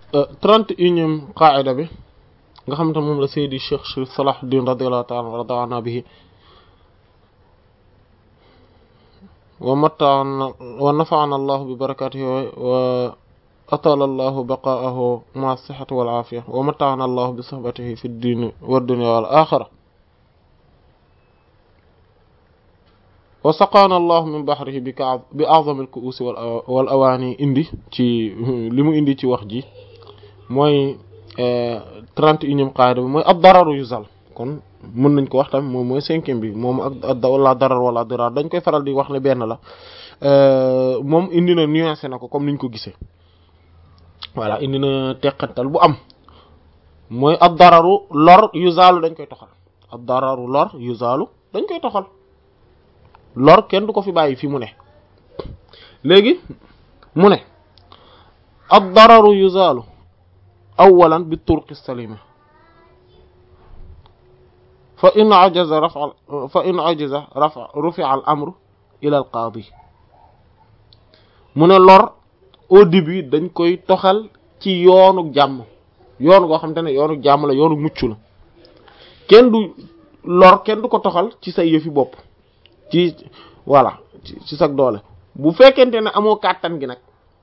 trente et unième qaida bi nga xam te moom la Seydi Cheikh Chérif Salahuddin radiyallahu ta'ala wa radana bihi wa matta'ana wa nafa'ana allahu bi barakatihi wa atala allahu baqa'ahu ma'a sihhati wal afiya wa matta'ana allahu bi suhbatihi fi ddin wa dunya wal akhirah wa saqaana allahu min bahrihi bi ka bi a'zami al ku'usi wal awaani indi ci li mu indi ci wax ji mooy trente et unième qaida bi mooy ad dararu yuzal kon mën nañ ko wax tamit moom mooy cinquième bi moom ak wala darar wala dirar dañ koy faral di wax ne benn la moom indi na nuancé na ko comme niñ ko gisee voilà indi na teqantal bu am mooy ad dararu lor yuzalu dañ koy toxal ad dararu lor yuzalu dañ koy toxal lor kenn du ko fi bàyyi fi mu ne léegi mu ne ad dararu yuzalu awalan bi turqi salima fa in ajaza rafa fa in ajaza rafa rufi'a al amru ila al qaadi mu ne lor au début dañ koy toxal ci yoonu jàmm yoonu goo xam te ne yoonu jàmm la yoonu mucc la kenn du lor kenn du ko toxal ci say yëfi bopp ci voilà ci sag doole bu fekkente ne amoo kàttan gi nag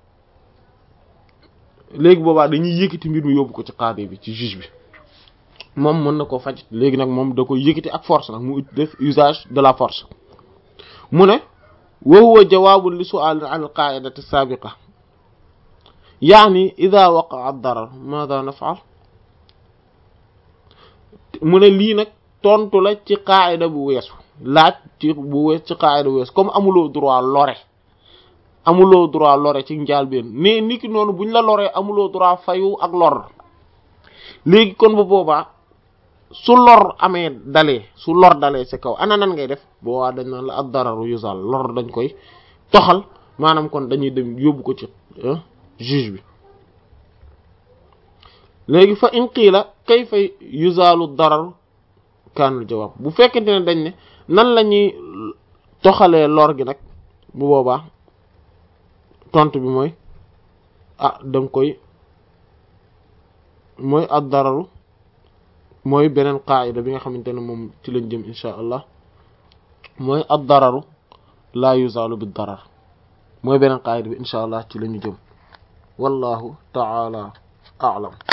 léegi boobaa dañuy yëkkati mbir mi yóbbu ko ci qaadi bi ci juge bi moom mën na koo faj léegi nag moom da koy yëkkati ak force nag mu def usage de la force mu ne wa huwa jawaabun li su'aalin an al-qaa'idati as-saabiqa yaani idha waqa'a ad-darar maadha naf'al mu ne lii nag tontu la ci qaa'ida bu weesu laaj ci bu wees ci qaa'ida bu weesu comme amuloo droit lore amuloo droit lore ci njaalbeen mais ni ki noonu buñ la loree amuloo droit fayu ak lor léegi kon ba boobaa su lor amee dalee su lor dalee ci kaw ana nan ngay def boobaa dañ naan la ak dararu yusal lor dañ koy toxal maanaam kon dañuy dem yóbbu ko ci juge bi léegi fa in qiila kayfa yuzalu darar kaanul jawaab bu fekkente ne dañ ne nan la ñuy toxalee lor gi nag bu boobaa tontu bi mooy ah danga koy mooy ad dararu mooy beneen qaayida bi nga xamante ne moom ci lañ jëm insha allah mooy ad dararu laa yuzalu bi darar mooy beneen qaayida bi insha allah ci la ñu jëm wallahu taala a'lam